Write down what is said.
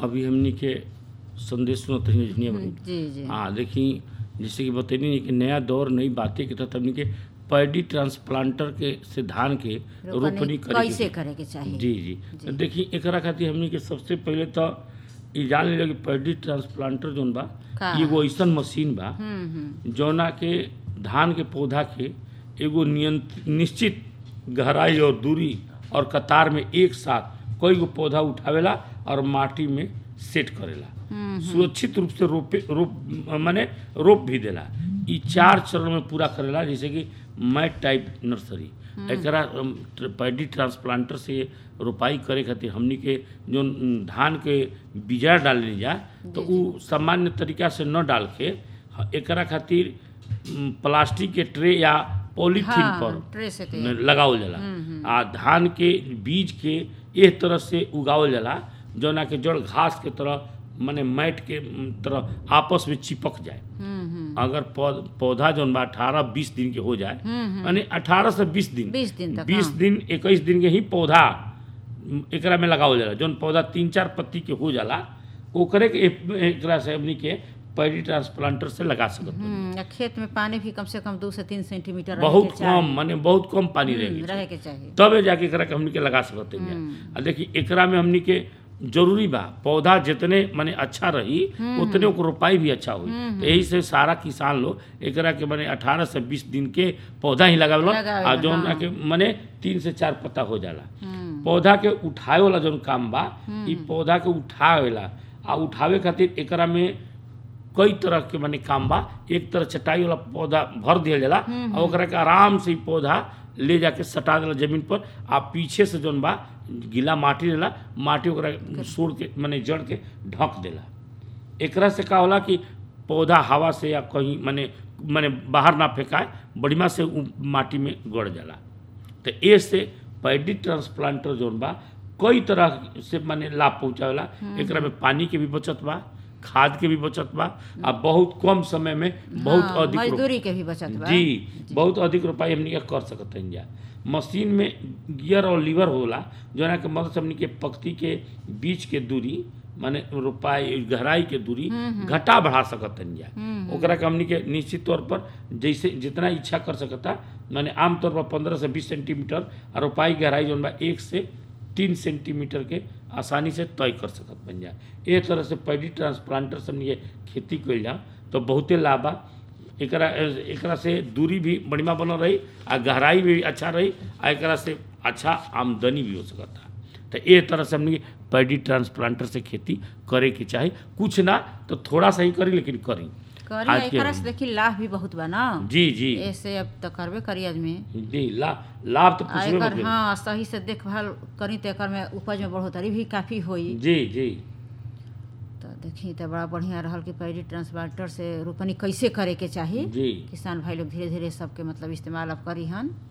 अभी हमनी के संदेश सुनत रही झुनिया बनी जी जी हाँ देखी जैसे कि बतैनी नहीं कि नया दौर नई बातें के तहत हमनी के पैडी ट्रांसप्लांटर के से धान के रोपनी करे कैसे के करे के चाहिए जी जी तो देखी एकरा खातिर हमनी के सबसे पहले तो ई जान लिया कि पैडी ट्रांसप्लांटर जोन बा का? ई एगो ऐसन मशीन बा हम्म हम्म जौना के धान के पौधा के एगो नियंत्रित निश्चित गहराई और दूरी और कतार में एक साथ कई गो पौधा उठावेला और माटी में सेट करेला सुरक्षित रूप से रोपे रोप माने रोप भी देला ई चार चरण में पूरा करेला जैसे कि मैट टाइप नर्सरी एकरा अम, ट्र- पैडी ट्रांसप्लांटर से रोपाई करे खातिर हमनी के जो अम, धान के बीजा डालने जा तो उ सामान्य तरीका से न डाल के ह- एकरा खातिर अम, प्लास्टिक के ट्रे या पॉलीथीन हाँ, पर ट्रे से के न- लगावल जाला आ धान के बीज के एक तरह से उगावल जाला जौना के जड़ घास के तरह माने मैट के म, तरह आपस में चिपक जाए हम्म हम्म अगर पौ- पौधा जौन बा अठारह बीस दिन के हो जाए यानी अठारह से बीस दिन 20 दिन तक, बीस हाँ। दिन इक्कीस दिन के ही पौधा म, एकरा में लगावल जाला जौन पौधा तीन चार पत्ती के हो जाला ओकरे के एक- एकरा से हमनी के पैडी ट्रांसप्लांटर से लगा सकत बानी। हम्म, या खेत में पानी भी कम से कम दो से तीन सेंटीमीटर रहे बहुत के चाहिए। कम माने बहुत कम पानी हम्म, रहेगी रहे के चाहिए तबे जाके एकरा के हमनी के लगा सकते हैं आ देखी एकरा में हमनी के जरूरी बा पौधा जितने माने अच्छा रही उतने ओकर रोपाई भी अच्छा हुई तो यही से सारा किसान लोग एकरा के माने 18 से 20 दिन के पौधा ही लगावेला लगावेला, आ जौन हाँ। के माने तीन से चार पत्ता हो जाला हम्म, पौधा के उठावे वाला जौन काम बा ई पौधा के उठावेला आ उठावे खातिर एकरा में कई तरह के माने काम बा एक तरह चटाई वाला पौधा भर दिया जाला और ओकरा के आराम से ई पौधा ले जाके सटा देला जमीन पर आ पीछे से जौन बा गीला माटी रहेला माटी ओकरा सोड़ के माने जड़ के ढक देला एकरा से का होला कि पौधा हवा से या कहीं माने माने बाहर ना फेंकाए बढ़िया से उ माटी में गड़ जाला तो ए से पैडी ट्रांसप्लांटर जोन बा कई तरह से माने लाभ पहुंचावेला एकरा में पानी के भी बचत बा खाद के भी बचत बा आ बहुत कम समय में बहुत हाँ, अधिक रोप- मजदूरी के भी बचत बा जी बहुत अधिक रोपाई हमनी के कर सकत हन जा मशीन में गियर और लीवर होला जोना के मदद से हमनी के पक्ति के बीच के दूरी माने रोपाई गहराई के दूरी घटा बढ़ा सकत हन जा ओकरा के हमनी के निश्चित तौर पर जैसे जितना इच्छा कर सकता माने आमतौर पर पंद्रह से बीस सेंटीमीटर और रोपाई गहराई जौन बा एक से तीन सेंटीमीटर के आसानी से तय कर सकत बन जा एक तरह से पैडी ट्रांसप्लांटर से हमनी के खेती कइल जा तो बहुते लाभ बा एकरा एकरा से दूरी भी बढ़िया बनल रही आ गहराई भी अच्छा रही आ एकरा से अच्छा आमदनी भी हो सकता तो ए तरह से हमने पैडी ट्रांसप्लांटर से खेती करे के चाही कुछ ना तो थोड़ा सा ही करी लेकिन करी करी आज के एकरा से देखी लाभ भी बहुत बा ना जी जी ऐसे अब तो करबे करी आदमी जी ला लाभ तो आ पूछबे एकर मत हाँ सही से देखभाल करी तो एकर में उपज में बढ़ोतरी भी काफी होई जी जी तो देखी तो बड़ा बढ़िया रहल कि पैडी ट्रांसप्लांटर से रोपनी कैसे करे के चाही जी किसान भाई लोग धीरे धीरे सबके मतलब इस्तेमाल अब करी हन